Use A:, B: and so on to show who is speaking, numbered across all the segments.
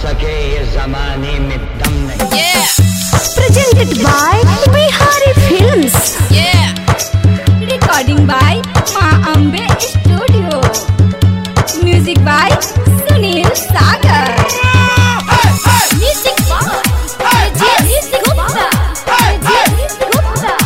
A: सके ये जमाने में दम नहीं
B: Yeah,
C: presented by Bihari Films.
B: yeah.
C: Recording by Ma Ambe Studio. Music by Sunil Sagar.
B: Music box. Music Gupta. Music Gupta.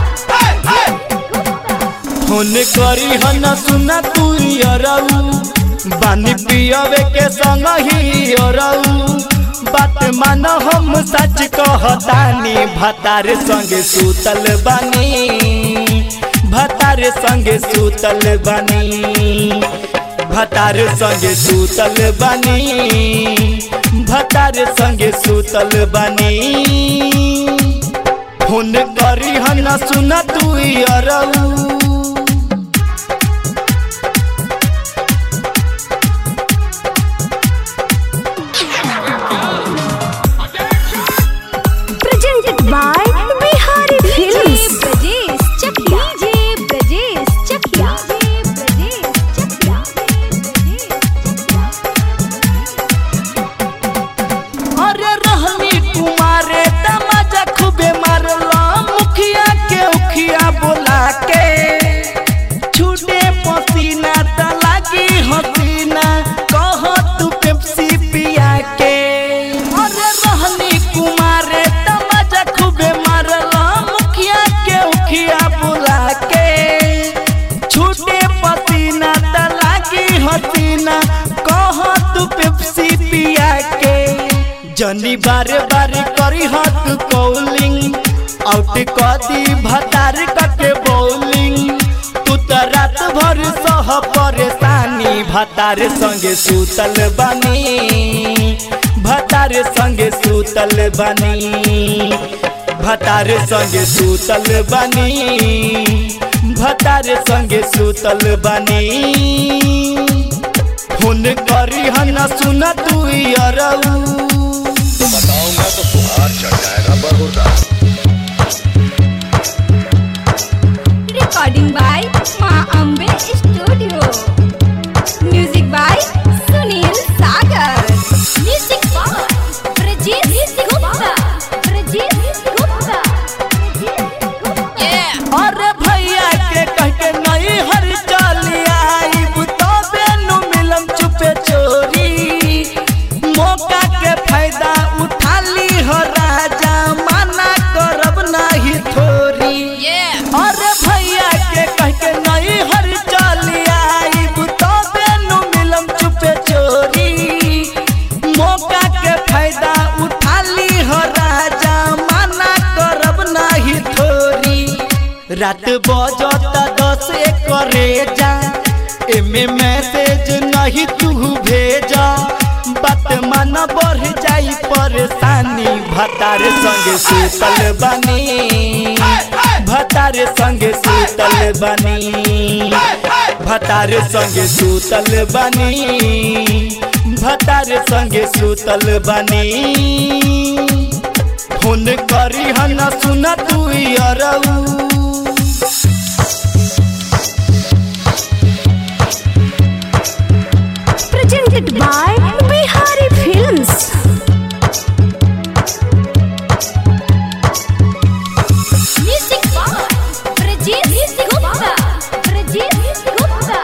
D: Phone करी हन सुना तू अरऊ बानी पियवे के संग ही अरऊ बात मान हम सच कहतानी भतार संगे सुतल बानी भतार संगे सुतल बानी भतार संगे सुतल बानी भतार संगे सुतल बानी फोन करी हन सुना तू अरऊ
C: Presented by Bihari Films. Brajesh Chakia. DJ Brajesh Chakia. Brajesh Chakia.
D: अरे रहनी कुमारे तमाजा खूबे मारला मुखिया के उखिया बोला के छूटे पसीना त लागी हसीना कह तू पेप्सी पिया के अरे रहनी कुमारे तमाजा खूबे मारला मुखिया के उखिया बोला के छूटे पसीना त लागी हसीना कह तू पेप्सी पिया के जनी बारे बारे करी हाथ कौलिंग आउट कदी भतार कके बौलिंग तू त रात भर सह परेशानी भतार संगे सुतल बानी भतार संगे सुतल बानी भतार संगे सुतल बानी भतार संगे सुतल बानी फोन करी हन सुन तू अरऊ
E: बताऊंगा तो बुखार चढ़ जाएगा बरहुदा
C: Recording by Ma Ambe Studio. Music by Sunil Sagar.
B: Music box. Brajesh Gupta. Brajesh Gupta. Yeah.
D: अरे भैया के कह के नहीं हर चली आईब तबे नु मिलम चुपे चोरी मौका के फायदा उठा ली हो राजा माना करब नाही थोरी
B: Yeah.
D: अरे भैया के कह के नहीं हर चली आईब तबे नु मिलम चुपे चोरी मौका के फायदा उठा ली हो राजा माना करब नाही थोरी रात बजता दस करे जा एमे मैसेज नहीं तू भेजा बात मन बढ़ जाई परेशानी भतार संगे सुतल बानी भतार संगे सुतल बानी भतार संगे सुतल बानी भतार संगे सुतल बानी फोन करी हन सुन तू अरऊ
C: Presented by Bihari Films.
B: Music box. Brajesh Gupta. Brajesh Gupta.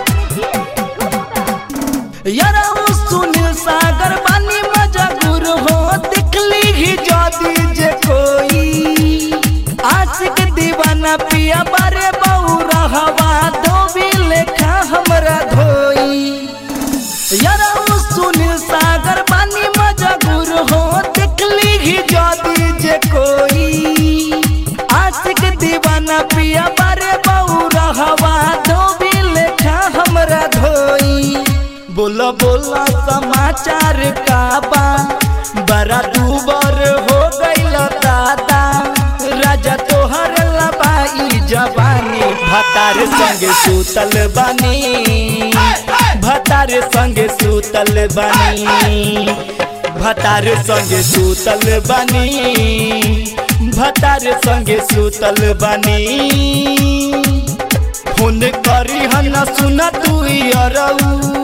D: यारा सुनील सागर बानी मजा गुरु हो दिखली ही जदी जे कोई आशिक दीवाना पिया बारे बहु रहवा धोबी लेखा हमरा धोई यारा सुनील सागर बानी मजा गुरु हो दिखली ही जदी जे कोई आशिक दीवाना पिया बारे बहु रहवा धोबी लेखा हमरा धोई बोला बोला समाचार का बा बड़ा दूबर हो गईल दादा राजा तोहर लबाई जवानी भतार संगे सुतल बानी भतार संगे सुतल बानी भतार संगे सुतल बानी भतार संगे सुतल बानी फोन करी हन सुन तू अरऊ